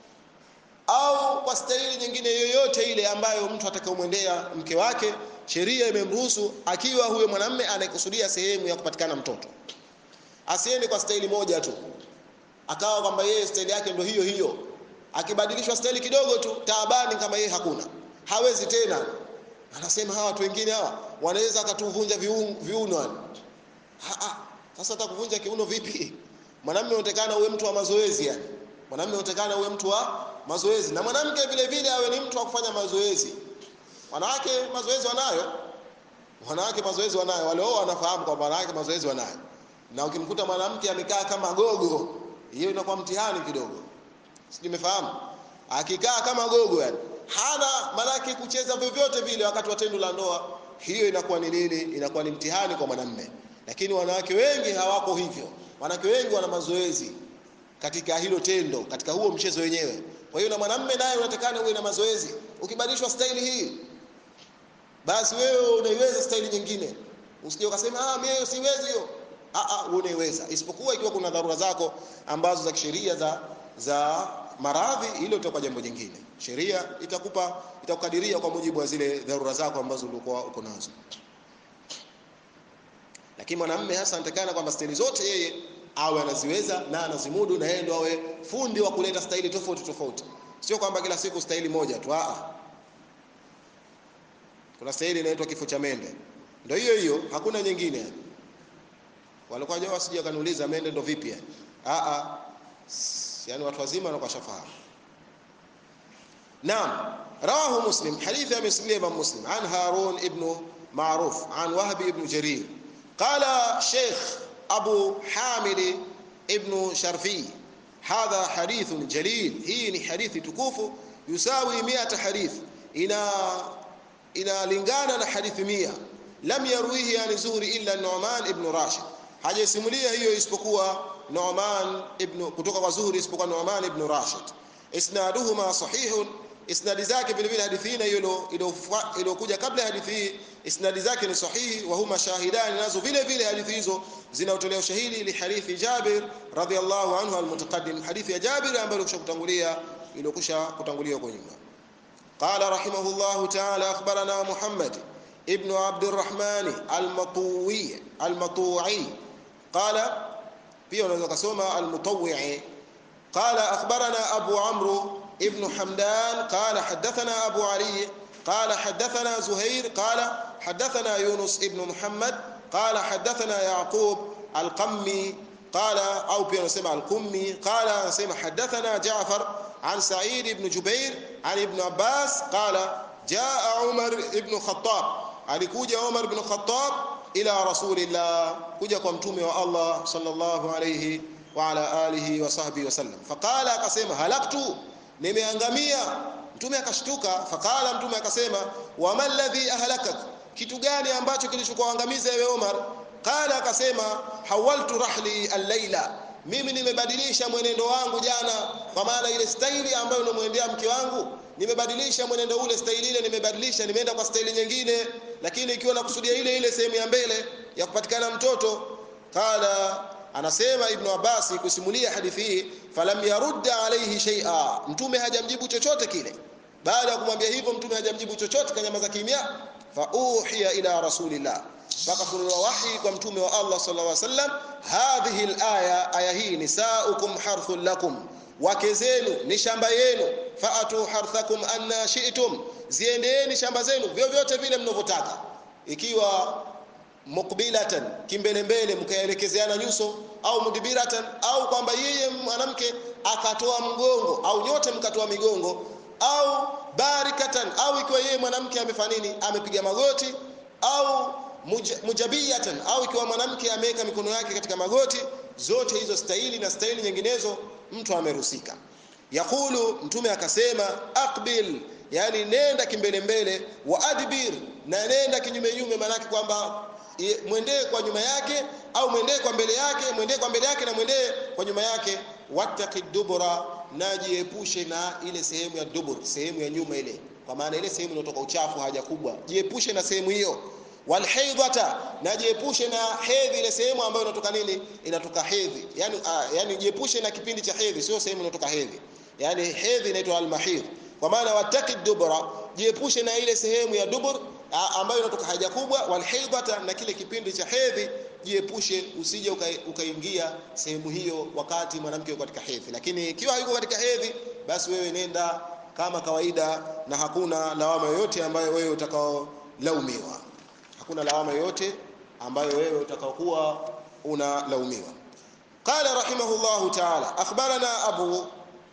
au kwa staili nyingine yoyote ile ambayo mtu atakayomwendea mke wake sheria imemruhusu akiwa huyo mwanamme anaikusudia sehemu ya kupatikana mtoto asiende kwa staili moja tu akawa kwamba yeye staili yake ndio hiyo hiyo akibadilishwa staili kidogo tu taabani kama yeye hakuna hawezi tena anasema hawa watu wengine hawa wanaweza akatuvunja viuno sasa atakuvunja kiuno vipi mwanamume unatakana uwe mtu wa mazoezi yani mwanamume unatakana uwe mtu wa mazoezi na mwanamke vile vile awe ni mtu wa kufanya mazoezi wanawake mazoezi wanayo wanawake mazoezi wanayo wale wao wanafahamu kwamba wanawake mazoezi wanayo na ukimkuta mwanamke amekaa kama gogo hiyo inakuwa mtihani kidogo sijui umefahamu akikaa kama gogo yani hana manake kucheza vyovyote vile wakati wa tendo la ndoa hiyo inakuwa ni nini inakuwa ni mtihani kwa mwanamme lakini wanawake wengi hawako hivyo wanawake wengi wana mazoezi katika hilo tendo katika huo mchezo wenyewe kwa hiyo na mwanamme naye unatakana uwe na mazoezi ukibadilishwa staili hii basi wewe unaiweza staili nyingine usije ukasema ah mimi siwezi hiyo ah ah unaiweza isipokuwa ikiwa kuna dharura zako ambazo za kisheria za za maradhi hilo litakuwa jambo jingine sheria itakupa itakukadiria kwa mujibu wa zile dharura zako ambazo ulikuwa uko nazo lakini mwanamume hasa anatakana kwamba staili zote yeye awe anaziweza na anazimudu na yeye ndo awe fundi wa kuleta staili tofauti tofauti sio kwamba kila siku staili moja tu a kuna staili inaitwa kifo cha mende ndio hiyo hiyo hakuna nyingine yani walikuwa jao wasije wakaniuliza mende ndo vipi yani a a yani watu wazima wanakuwa shafahamu naam rawahu muslim hadithi ya muslim imam muslim an harun ibn معروف عن وهب بن جرير قال شيخ أبو حامد ابن شرفي هذا حديث جليل هي حديث تكوف يساوي مئة حديث إلى إلى لنغانا حديث مئة لم يرويه عن زهري إلا النعمان ابن راشد hajasimulia hiyo isipokuwa Nu'man ibn kutoka kwa Zuhri isipokuwa Nu'man ibn Rashid isnaduhuma sahihun isnadi zake vile vile hadithi hii hiyo iliyokuja kabla hadithi hii isnadi zake ni sahihi wa huma shahidani nazo vile vile hadithi hizo zinaotolea ushahidi li hadithi Jabir radhiyallahu anhu almutaqaddim hadithi ya Jabir ambayo kutangulia iliyokusha kutangulia kwa nyuma قال رحمه الله تعالى أخبرنا محمد ابن عبد الرحمن المطوي المطوعي قال pia unaweza kusoma المطوعي قال أخبرنا أبو عمرو ابن حمدان قال حدثنا أبو علي قال حدثنا زهير قال حدثنا يونس ابن محمد قال حدثنا يعقوب القمي قال أو بيان سمع القمي قال سمع حدثنا جعفر عن سعيد بن جبير عن ابن عباس قال جاء عمر بن الخطاب alikuja Umar bin Khattab ila rasulillah kuja kwa mtume wa Allah sallallahu alayhi wa ala alihi wa sahbihi wasallam faqala akasema halaktu nimeangamia mtume akashtuka faqala mtume akasema wa man ladhi ahlakak kitu gani ambacho kilichokuangamiza wewe Umar qala akasema hawaltu rahli al-laila mimi nimebadilisha mwenendo wangu jana kwa maana ile staili ambayo unamwendea mke wangu nimebadilisha mwenendo ule staili ile nimebadilisha nimeenda kwa staili nyingine lakini ikiwa nakusudia ile ile sehemu ya mbele ya kupatikana mtoto qala anasema ibn Abbas kusimulia hadithi hii falam yarudda alayhi shay'a mtume hajamjibu chochote kile baada ya kumwambia hivyo mtume hajamjibu chochote kanyamaza kimya fa uhiya ila rasulillah fakafunuliwa wahi kwa mtume wa Allah sallallahu alaihi wasallam hadhihi alaya aya hii nisaukum harthun lakum wake zenu ni shamba yenu faatu harthakum anna shi'tum ziendeeni shamba zenu vyovyote vile mnavyotaka ikiwa mukbilatan kimbelembele mkaelekezeana nyuso au mudbiratan au kwamba yeye mwanamke akatoa mgongo au nyote mkatoa migongo au barikatan au ikiwa yeye mwanamke amefanya nini amepiga magoti au muj, mujabiyatan au ikiwa mwanamke ameweka mikono yake katika magoti zote hizo staili na staili nyinginezo mtu amerusika yakulu mtume akasema aqbil yani nenda kimbele mbele wa adbir na nenda kinyume nyume manake kwamba mwendee kwa nyuma yake au mwendee kwa mbele yake mwendee kwa mbele yake na mwendee kwa nyuma yake wattaqi dubura na jiepushe na ile sehemu ya dubur sehemu ya nyuma ile kwa maana ile sehemu inayotoka uchafu haja kubwa jiepushe na sehemu hiyo walhaidhata na jiepushe na hedhi ile sehemu ambayo inatoka nini inatoka hedhi yani uh, yani jiepushe na kipindi cha hedhi sio sehemu inatoka hedhi yani hedhi inaitwa almahidh kwa maana wataki dubura jiepushe na ile sehemu ya dubur uh, ambayo inatoka haja kubwa walhaidhata na kile kipindi cha hedhi jiepushe usije ukaingia uka sehemu hiyo wakati mwanamke yuko katika hedhi lakini ikiwa hayuko katika hedhi basi wewe nenda kama kawaida na hakuna lawama yoyote ambayo wewe utakaolaumiwa hakuna lawama yoyote ambayo wewe utakaokuwa unalaumiwa qala rahimahullahu ta'ala akhbarana abu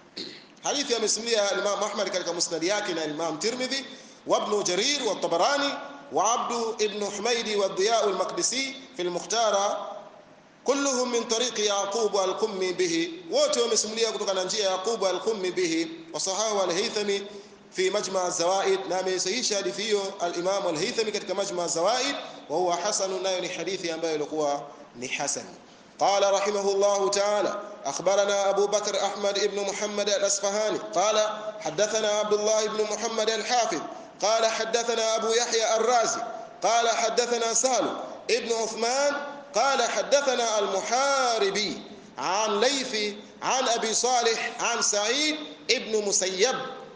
hadithi amesimulia Imam Ahmad katika musnad yake na Imam Tirmidhi wa Ibn Jarir wa Tabarani wa Abd ibn Humaydi wa Diya al-Maqdisi fi al-Mukhtara kulluhum min tariqi Yaqub al-Qummi bihi wote wamesimulia kutoka na njia ya Yaqub al-Qummi bihi wa sahahu al-Haythami في مجمع الزوائد نعم يسهيش حديثه الإمام الهيثمي كتك مجمع الزوائد وهو حسن نايل حديث أنباء لقوة حسن قال رحمه الله تعالى أخبرنا أبو بكر أحمد بن محمد الأصفهاني قال حدثنا عبد الله بن محمد الحافظ قال حدثنا أبو يحيى الرازي قال حدثنا سهل ابن عثمان قال حدثنا المحاربي عن ليث عن أبي صالح عن سعيد ابن مسيب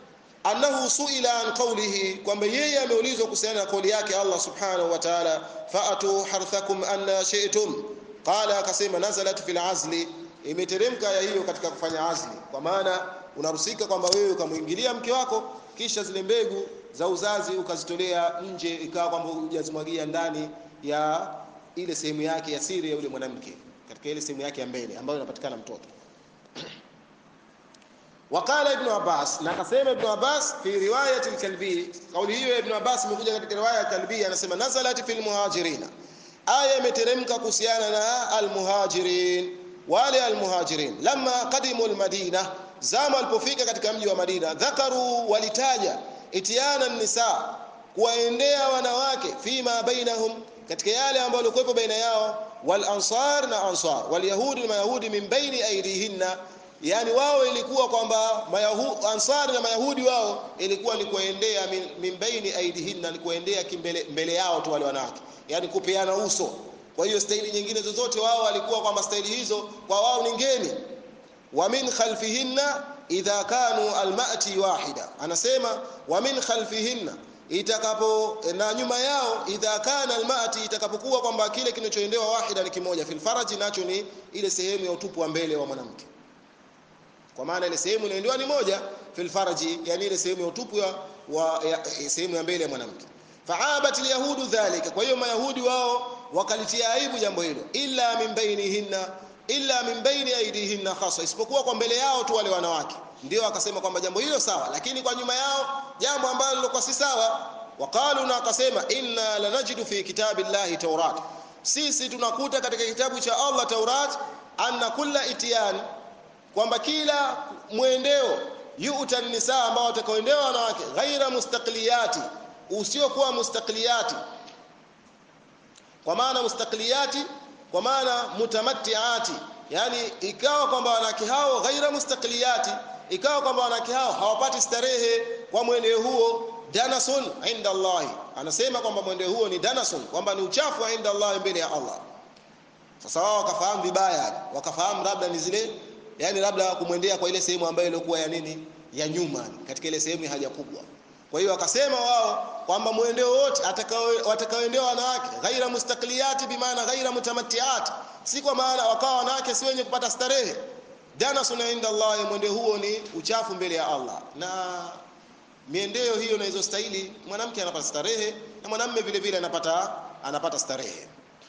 annahu suila an qawlihi kwamba yeye ameulizwa kuhusiana na kauli yake Allah subhanahu wa ta'ala fa'atu harthakum anna shi'tum qala akasema nazalat fil azli imeteremka ya hiyo katika kufanya azli kwa maana unarusika kwamba wewe ukamwingilia mke wako kisha zile mbegu za uzazi ukazitolea nje ikawa kwamba hujazimwagia ndani ya ile sehemu yake ya siri ya yule mwanamke katika ile sehemu yake ya mbele ambayo inapatikana mtoto Waqala Ibn Abbas, na akasema Ibn Abbas fi riwayat al-Kalbi, kauli hiyo Ibn Abbas imekuja katika riwaya ya Kalbi, anasema nazalat fil muhajirina, aya imeteremka kuhusiana na al-muhajirin, wale al-muhajirin lamma qadimu al-Madina, zama walipofika katika mji wa Madina, dhakaru, walitaja itiana nisa, kuwaendea wanawake, fima bainahum, katika yale ambayo yalikuwepo baina yao, wal ansar na ansar, wal yahudi na mayahudi, min baini aidihinna yani wao ilikuwa kwamba mayahu, ansari na mayahudi wao ilikuwa ni kuendea min, min baini aidihinna ni kuendea kimbele mbele yao tu wale wanawake yani kupeana uso kwa hiyo staili nyingine zozote wao walikuwa kwamba staili hizo kwa wao ni ngeni wa min khalfihinna idha kanu almati wahida anasema wa min khalfihinna itakapo na nyuma yao idha kana almati itakapokuwa kwamba kile kinachoendewa wahida ni kimoja fil faraji nacho ni ile sehemu ya utupu wa mbele wa mwanamke kwa maana ile sehemu inaendewa ni moja fil farji yani ile sehemu ya utupu wa sehemu ya mbele ya mwanamke faabat alyahudu dhalika kwa hiyo mayahudi wao wakalitia aibu jambo hilo illa min bainihinna illa min baini aidihinna khasa isipokuwa kwa mbele yao tu wale wanawake ndio akasema kwamba jambo hilo sawa lakini kwa nyuma yao jambo ambalo lilikuwa si sawa waqalu na akasema inna lanajidu fi kitabillahi tawrat sisi tunakuta katika kitabu cha Allah Taurat anna kulla itiyan kwamba kila mwendeo yuta nisa ambao watakaoendewa wanawake ghaira mustaqliyati usiokuwa mustaqliyati kwa maana mustaqliyati kwa maana mutamattiati yani ikawa kwamba wanawake hao ghaira mustaqliyati ikawa kwamba wanawake hao hawapati starehe kwa mwendeo huo danasun inda Allah anasema kwamba mwendeo huo ni danasun kwamba ni uchafu inda Allah mbele ya Allah sasa wao wakafahamu vibaya wakafahamu labda ni zile yani labda kumwendea kwa ile sehemu ambayo ilikuwa ya nini ya nyuma katika ile sehemu ya haja kubwa kwa hiyo wakasema wao kwamba mwendeo wote watakaoendewa wanawake ghaira mustaqliyati bimaana ghaira mutamattiat si kwa maana wakawa wanawake si wenye kupata starehe dana suna inda Allah mwendeo huo ni uchafu mbele ya Allah na miendeo hiyo na hizo stahili mwanamke anapata starehe na mwanamume vile vile anapata anapata starehe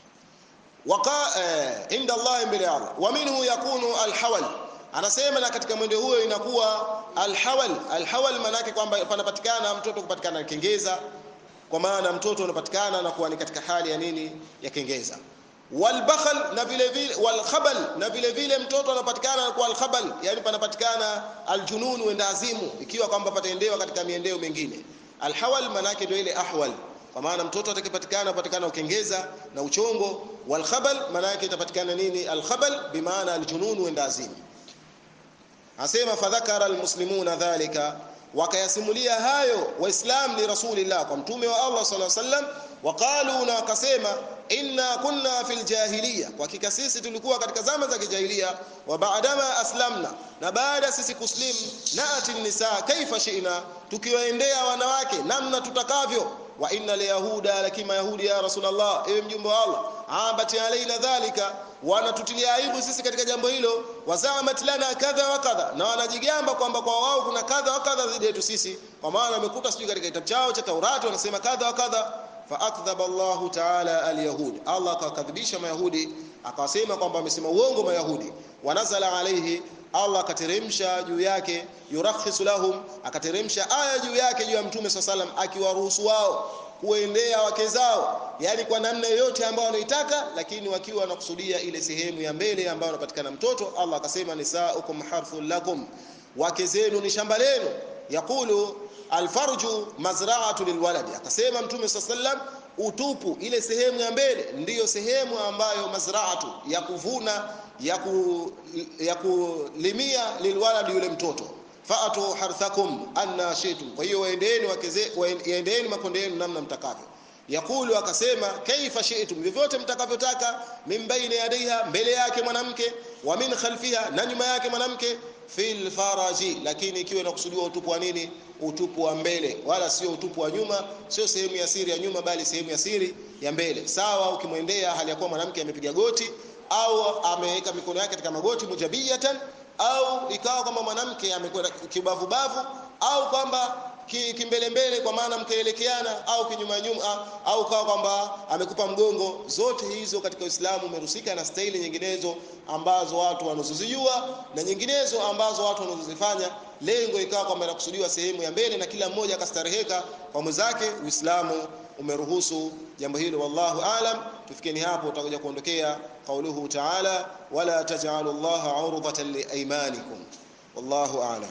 waka eh, inda Allah mbele ya Allah wa minhu yakunu alhawal anasema na katika mwendo huo inakuwa alhawal alhawal maana yake kwamba panapatikana mtoto kupatikana kengeza kwa maana mtoto unapatikana na kuwa ni katika hali ya nini ya kengeza walbakhal na vile vile walkhabal na vile vile mtoto anapatikana kwa alkhabal yani panapatikana aljunun wenda azimu ikiwa kwamba pataendewa katika miendeo mingine alhawal maana yake ndio ile ahwal kwa maana mtoto atakayepatikana patikana ukengeza na uchongo walkhabal maana yake itapatikana nini alkhabal bimaana aljunun wenda azimu asema fadhakara almuslimuna dhalika wakayasimulia hayo waislam li rasulillah kwa mtume wa Allah sallallahu alaihi wasallam waqalu na wakasema inna kunna fil jahiliya kwa hakika sisi tulikuwa katika zama za kijahiliya wa baadama aslamna na baada sisi kuslim naati nisa kaifa shi'na tukiwaendea wanawake namna tutakavyo wa inna liyahuda lakini mayahudi ya rasulullah ewe mjumbe wa Allah abati alaina dhalika wanatutilia aibu sisi katika jambo hilo wazamat lana kadha wa kadha na wanajigamba kwamba kwa wao kuna kadha wa kadha dhidi yetu sisi kwa maana wamekuta sijui katika kitabu chao cha Taurati wanasema kadha wa kadha faakdhaba Allahu ta'ala alyahud Allah akakadhibisha mayahudi akawasema kwamba wamesema uongo mayahudi wanazala alayhi Allah akateremsha juu yake yurakhisu lahum akateremsha aya juu yake juu ya mtume sallam akiwaruhusu wao kuendea wake zao yani kwa namna yoyote ambayo wanaitaka lakini wakiwa wanakusudia ile sehemu ya mbele ambayo anapatikana mtoto Allah akasema nisaukum harthul lakum wake zenu ni shamba lenu yakulu alfarju mazra'atu lilwaladi akasema mtume sallam utupu ile sehemu ya mbele ndiyo sehemu ambayo mazra'atu ya kuvuna ya, ku, ya kulimia lilwaladi yule mtoto faatu harthakum anna shitum kwa hiyo waendeeni wakeze waendeeni makonde yenu namna mtakavyo yakulu akasema kaifa shi'tum vyovyote mtakavyotaka min baina yadaiha mbele yake mwanamke wa min khalfiha na nyuma yake mwanamke fil faraji lakini ikiwa inakusudiwa utupu wa nini utupu wa mbele wala sio utupu wa nyuma sio sehemu ya siri ya nyuma bali sehemu ya siri ya mbele sawa ukimwendea hali ya kuwa mwanamke amepiga goti au ameweka mikono yake katika magoti mujabiyatan au ikawa kwamba mwanamke amekwenda kibavu bavu au kwamba kimbelembele kwa maana mkaelekeana au kinyuma nyuma au kawa kwamba amekupa mgongo zote hizo katika Uislamu umerusika na staili nyinginezo ambazo watu wanazozijua na nyinginezo ambazo watu wanazozifanya lengo ikawa kwamba inakusudiwa sehemu ya mbele na kila mmoja akastareheka kwa mwenzake Uislamu umeruhusu jambo hilo wallahu alam tufikeni hapo utakuja kuondokea qauluhu ta'ala wala taj'alu Allah 'urdatan liaymanikum wallahu alam